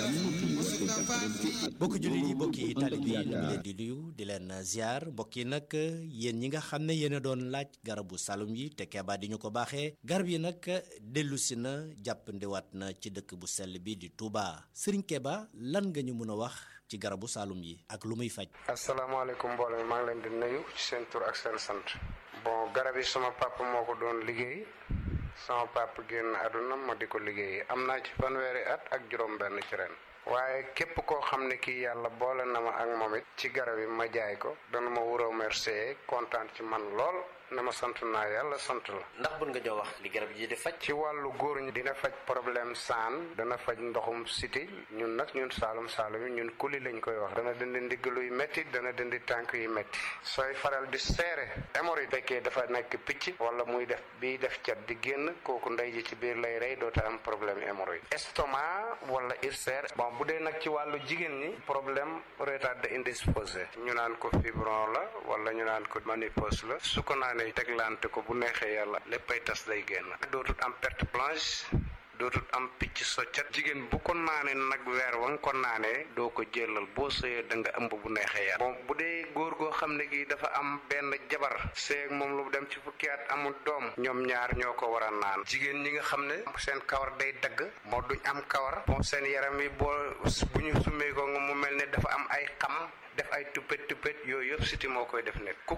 bokki jullit yi bokki taalib yi ñu leen di nuyu di leen ziar mbokk yi nag yéen ñi nga xam ne yéen a doon laaj garabu salum yi te Keba di ñu ko baaxee garab yi nag dellu si na jàppandiwaat na ci dëkk bu sell bi di Touba Serigne Keba lan nga ñu mën a wax ci garabu salum yi ak lu muy faj. asalaamaaleykum mbooloo mi maa ngi leen di nuyu ci seen tur ak seen sant. bon garab yi sama papa moo ko doon liggéey sama papa génn àdduna ma di ko liggéey am naa ci fanweeri at ak juróom-benn ci ren. waaye képp koo xam ne kii yàlla boole na ma ak moom it ci garab yi ma jaay ko dana ma wuroo remercier kontaan ci man lool na ma sant naa yàlla sant la. ndax bun nga jox wax li garab yi di faj. ci wàllu góor ñi dina faj problème saan dana faj ndoxum siti ñun nag ñun saalum saalum yi ñun kuli lañ koy wax. dana dindi ndigg luy métti dana dindi tànk yu métti. sooy faral di seere hémorroïde fekkee dafa nekk picc wala muy def bii def cat di génn kooku ndey ji ci biir lay rey doota am problème hémorroïde. estomac wala ulcère. bon bu dee nag ci wàllu jigéen ñi problème retard indisposé ñu naan ko fibron la wala ñu naan ko ménopause la su ko naanee teglante ko bu neexee yàlla léppay tas day génn dootut am perte blanche dootut am picc soccat jigéen bu ko naanee nag weer wa nga ko naanee doo ko jëlal boo sëyee da nga ëmb bu neexee yàlla bon bu dee góor goo xam ne gi dafa am benn jabar seeg moom lu dem ci fukki at amul doom ñoom ñaar ñoo ko war a naan jigéen ñi nga xam ne seen kawar day dagg moo duñ am kawar bon seen yaram yi boo bu ñu summee ko nga mu mel ne dafa am ay xam def ay tuppet tuppet yooyu yëpp siti moo koy def nekk ku